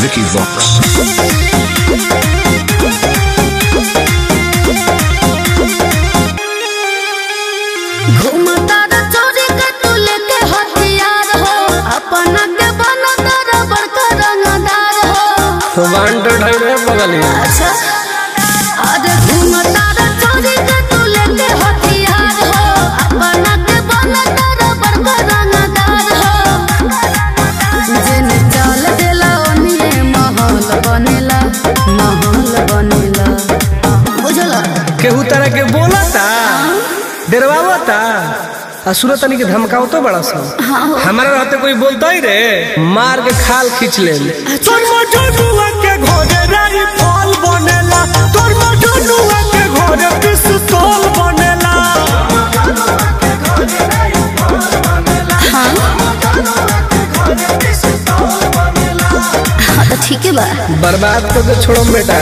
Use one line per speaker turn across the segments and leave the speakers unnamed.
Vicky Vox.
घूमता रे चोरी के तू लेके हथियार हो अपना के बना तारा बड़का रंगदार हो
वांटेड है रे बगलिया
अच्छा अरे घूमता रे चोरी के तू लेके हथियार हो अपना के बना तारा बड़का रंगदार हो जिन चाल देला ओनिए महल बनेला महल बनेला बुझला
केहू तरह के बोलता डरवावता आ सूरत तनी के धमकाओ तो बड़ा सा हमारा रहते कोई बोलता ही रे मार के खाल खींच ले
तोर मजनुआ के घोड़े राई फल बनेला तोर मजनुआ के घोड़े पिस्तौल बनेला
हाँ तो ठीक है बा
बर्बाद कर के छोड़ो बेटा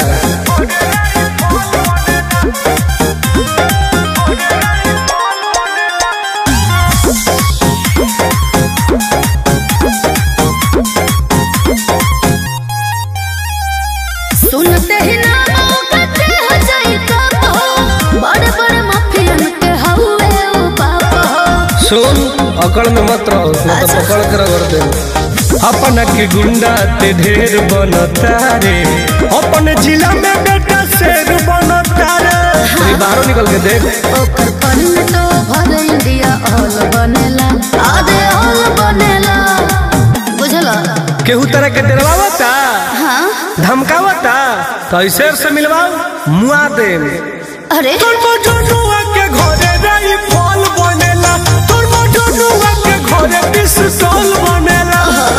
सुनते ही नाम कहते हो जाई कब हो बड़े बड़े माफियन के हउए ओ बाप हो
सुन अकड़ में मत रहो न तो पकड़ कर रगड़ दे अपना के गुंडा ते ढेर बनता रे
अपन जिला में बेटा शेर बनता रे
तू बाहरों निकल के देख
ओकर पर तो भर इंडिया ऑल बनेला आधे ऑल बनेला बुझला
केहू तरह के डरवावता
हाँ
धमकावता तो ऐसे से मिलवाओ मुआ दे
अरे
तोर मजनुआ के घोड़े राई फल बनेला तोर मजनुआ के घोड़े पिस्तौल बनेला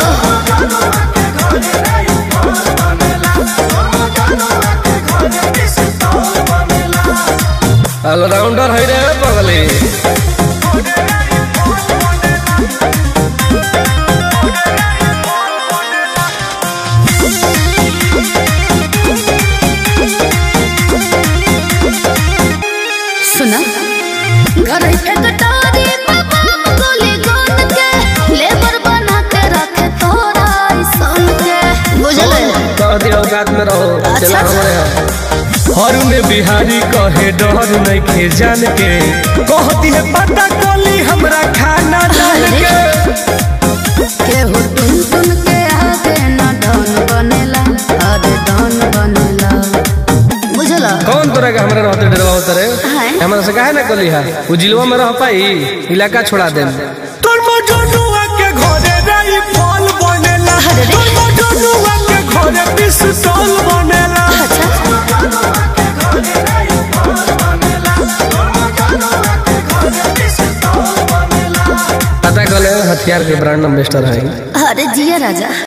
ऑलराउंडर है रे बगली
सुना घर के कटारी बाबा गोली गोन के लेबर बना के रखे तोरा ऐसन के बुझले
कह दिया औकात में रहो चला हमारे यहाँ हर में बिहारी कहे डर नहीं खे जान के कहती है पता कोली हमरा खाना डाल के
केहू टुन टुन के आगे न डॉन बनेला अरे डॉन बनेला बुझला
कौन तोरा के हमरा रहते डरवा उतरे
हैं?
हमरा से काहे ना कली है वो जिलवा में रह पाई इलाका छोड़ा दे
तोर मजनुआ के घोड़े राई फल बनेला
अरे रे।
तोर मजनुआ के घोड़े पिस्तौल बनेला
अच्छा
पता कले हथियार के ब्रांड एम्बेसडर है
अरे जिया राजा